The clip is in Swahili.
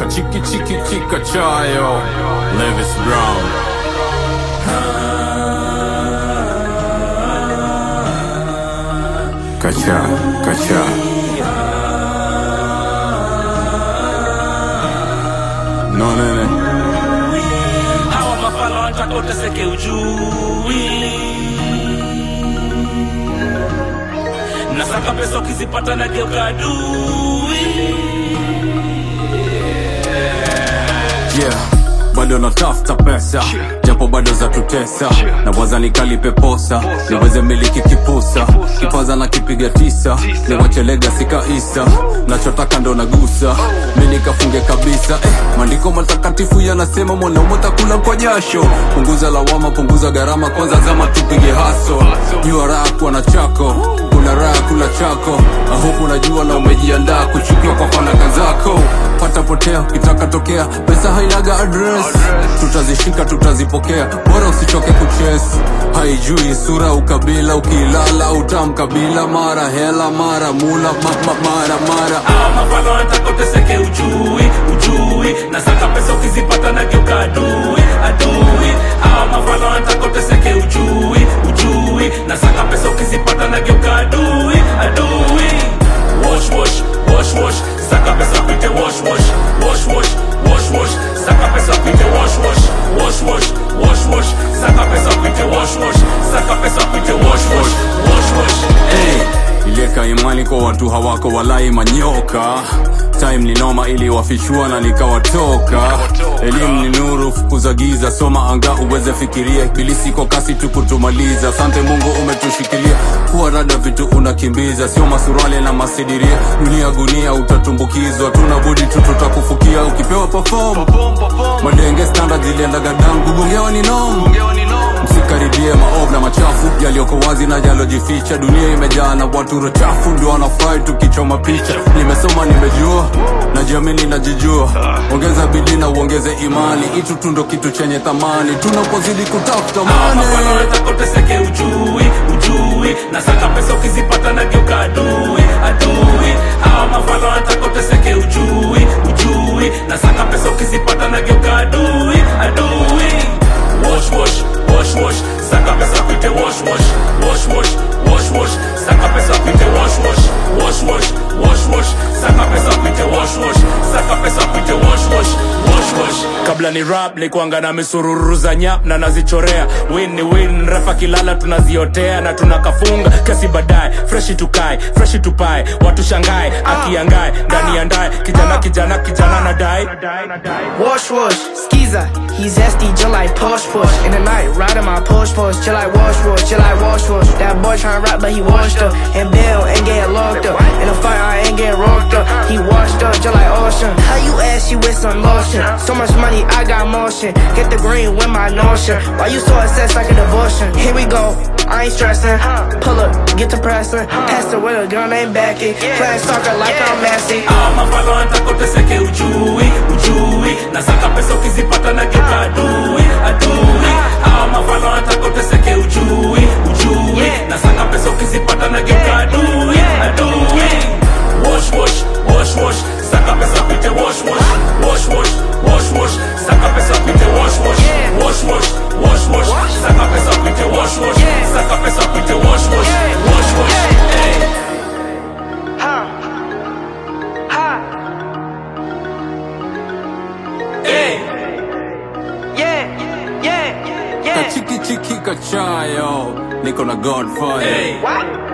Kachiki chiki chika chayo Levis Brown Kacha, kacha No nene hawa mafala wanataka uteseke ujui nasaka pesa ukizipata na geuka adui yeah bado natafuta pesa japo bado za tutesa na waza nikalipe posa niweze miliki kipusa kipaza na kipiga tisa niwache legasi kaisa nachotaka ndo nagusa mi nikafunge kabisa eh, maandiko matakatifu yanasema mwanaume takula kwa jasho punguza lawama punguza gharama kwanza zama tupige haso jua raha kuwa na chako kuna raha kula chako ahuku unajua na umejiandaa kuchukiwa kwa fanaka zako pata potea ukitaka tokea pesa hainaga address tutazishika tutazipokea bora usichoke kuches haijui sura ukabila ukilala utamkabila mara hela mara mula ma, ma, mara mara hawa mafala wanataka uteseke ujui ujui nasaka pesa ukizipata na geuka adui adui hawa mafala wanataka uteseke ujui ujui nasaka pesa ukizipata na geuka adui adui wash wash wash wash saka pesa kuite wash wash wash wash wash wash saka pesa kuite wash wash wash wash wash wash saka pesa kuite wash wash saka pesa kuite wash wash wash wash hey, ilieka imani kwa watu hawako walai manyoka time ni noma iliwafichua na nikawatoka elimu ni nuru fukuza giza soma anga uweze fikiria ibilisi kwa kasi tu kutumaliza asante mungu umetushikilia kuwa rada vitu unakimbiza sio masurale na masidiria dunia gunia utatumbukizwa tuna budi tu tutakufukia ukipewa perform madenge standard ziliendaga dangu gongewa ni nom msikaribie maovu na machafu yaliyoko wazi na yalojificha dunia imejaa na watu rochafu ndio wanafai tukichoma picha nimesoma nimejua najiamini najijua ongeza bidii na uongeze imani itu tu ndo kitu chenye thamani tunapozidi kutafuta mane mafala uteseke ujui ujui nasaka pesa ukizipata na geuka adui adui hawa mafala wanataka uteseke ujui ujui nasaka pesa ukizipata na geuka adui adui wash wash wash wash saka pesa kuite wash wash wash wash wash wash saka pesa kuite wash wash wash wash wash wash saka pesa kuite wash wash saka pesa kuite wash wash wash wash kabla ni rap nikuanga na misururu za nyap na nazichorea win ni win refa kilala tunaziotea na tunakafunga kesi baadaye freshi tukae freshi tupae watu shangae akiangae ndani ya ndae kijana kijana kijana na dai Wash wash, Skiza, he's SD, just like push push. In the night, riding my push push, just like wash wash, just like wash wash. That boy tryna rap, but he washed up. And Bill ain't getting locked up. In the fight, I ain't getting rocked up. He washed up, just like ocean. How you ask you with some lotion? So much money, I got motion. Get the green with my notion. Why you so obsessed like a devotion? Here we go. I ain't stressing. Pull up, get to pressing. Pass the with a gun, ain't backing. Playing soccer like I'm Messi. hawa mafala wanataka uteseke ujui ujui nasaka pesa ukizipata na geuka adui adui hawa mafala wanataka uteseke ujui ujui nasaka pesa ukizipata na geuka adui adui wash wash wash wash saka pesa kuite wash wash wash wash wash wash saka pesa kuite wash wash wash wash wash wash saka pesa kuite wash wash saka pesa kuite wash wash wash wash hey. Hey. Yeah, yeah, yeah. kachiki chiki kachayo niko na godfire Hey. What?